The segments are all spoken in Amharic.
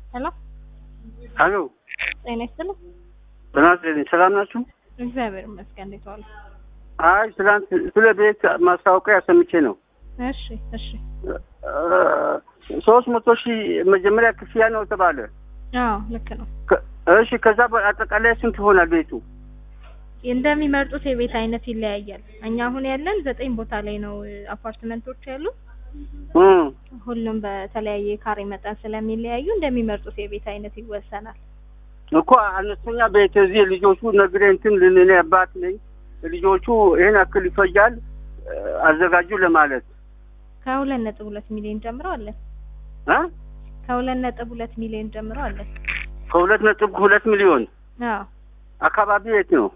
ሄሎ አሎ ጤና ይስጥልኝ። ጤና ይስጥልኝ። ሰላም ናችሁ? እግዚአብሔር ይመስገን። እንዴት ዋሉ? አይ ትናንት ስለ ቤት ማስታወቂያ ሰምቼ ነው። እሺ እሺ። ሶስት መቶ ሺህ መጀመሪያ ክፍያ ነው ተባለ። አዎ ልክ ነው። ከ- እሺ ከዛ በአጠቃላይ ስንት ይሆናል ቤቱ? እንደሚመርጡት የቤት አይነት ይለያያል። እኛ አሁን ያለን ዘጠኝ ቦታ ላይ ነው እ፣ አፓርትመንቶች ያሉ እም፣ ሁሉም በተለያየ ካሬ መጠን ስለሚለያዩ እንደሚመርጡት የቤት አይነት ይወሰናል። እኮ አነስተኛ ቤት እዚህ ልጆቹ ነግሬ እንትን ልንኔ አባት ነኝ ልጆቹ ይህን ያክል ይፈጃል እ፣ አዘጋጁ ለማለት ከሁለት ነጥብ ሁለት ሚሊዮን ጀምሮ አለን። እ? ከሁለት ነጥብ ሁለት ሚሊዮን ጀምሮ አለን። ከሁለት ነጥብ ሁለት ሚሊዮን አዎ አካባቢ የት ነው?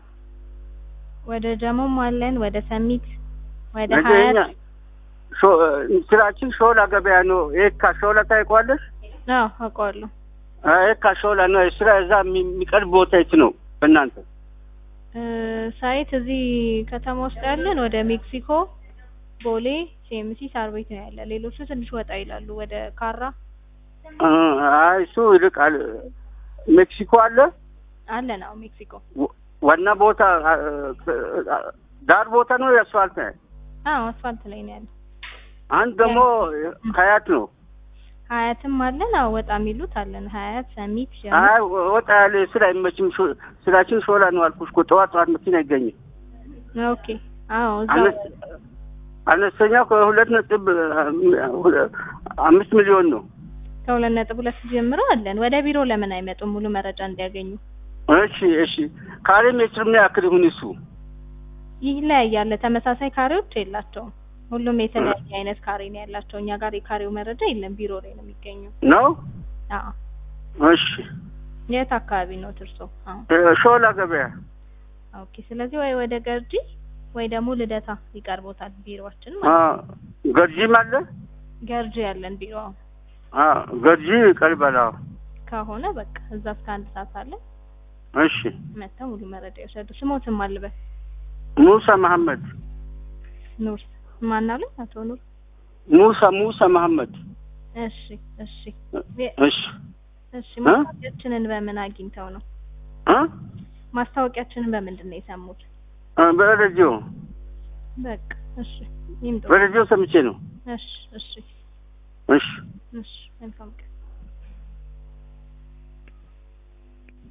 ወደ ጀሞም አለን፣ ወደ ሰሚት፣ ወደ ነገኛ ሀያት። ሾ- ስራችን ሾላ ገበያ ነው። የካ ሾላ ታይቋለሽ? አዎ አውቀዋለሁ። የካ ሾላ ነው። ስራ እዛ የሚ- የሚቀርብ ቦታ የት ነው በእናንተ? እ፣ ሳይት እዚህ ከተማ ውስጥ ያለን ወደ ሜክሲኮ፣ ቦሌ፣ ሲኤምሲ፣ ሳር ቤት ነው ያለ። ሌሎቹ ትንሽ ወጣ ይላሉ ወደ ካራ እ፣ አይ እሱ ይልቃል። ሜክሲኮ አለ አለን። አዎ ሜክሲኮ። ወ- ዋና ቦታ አ- አ- ዳር ቦታ ነው የአስፋልት አዎ አስፋልት ላይ ነው ያለ። አንድ ደግሞ ሀያት ነው። ሀያትም አለን። አዎ ወጣ የሚሉት አለን። ሀያት፣ ሰሚት፣ ጀሞ አይ ወጣ ያለ ስራ አይመችም። ሾ- ስራችን ሾላ ነው አልኩሽ እኮ ጠዋት ጠዋት መኪና አይገኝም። ኦኬ። አዎ እዛው አነስ- አነስተኛው ከሁለት ነጥብ ሁ- አምስት ሚሊዮን ነው። ከሁለት ነጥብ ሁለት ጀምሮ አለን። ወደ ቢሮ ለምን አይመጡም? ሙሉ መረጃ እንዲያገኙ እሺ እሺ። ካሬ ሜትር ምን ያክል ይሁን እሱ? ይለያያል። ተመሳሳይ ካሬዎች የላቸውም። ሁሉም የተለያየ አይነት ካሬ ነው ያላቸው። እኛ ጋር የካሬው መረጃ የለም፣ ቢሮ ላይ ነው የሚገኘው። ነው አዎ እሺ። የት አካባቢ ነው ትርሶ? አዎ እ፣ ሾላ ገበያ ኦኬ። ስለዚህ ወይ ወደ ገርጂ ወይ ደግሞ ልደታ ይቀርቦታል ቢሮአችን አ፣ ማለት ነው። ገርጂም አለ። ገርጂ ያለን ቢሮ አዎ። አ፣ ገርጂ ይቀርባል። አዎ። ከሆነ በቃ እዛ እስከ አንድ ሰዓት አለ እሺ። መጥተው ሙሉ መረጃ ይወሰዱ። ስሞትም አልበል ሙሳ መሐመድ ኑር ማናሉ አቶ ኑር። ሙሳ ሙሳ መሐመድ እሺ እሺ እሺ እሺ። ማስታወቂያችንን በምን አግኝተው ነው? እ ማስታወቂያችንን በምንድን ነው የሰሙት? እ፣ በሬዲዮ በቃ እሺ ይምጡ። በሬዲዮ ሰምቼ ነው። እሺ እሺ እሺ እሺ መልካም ቀን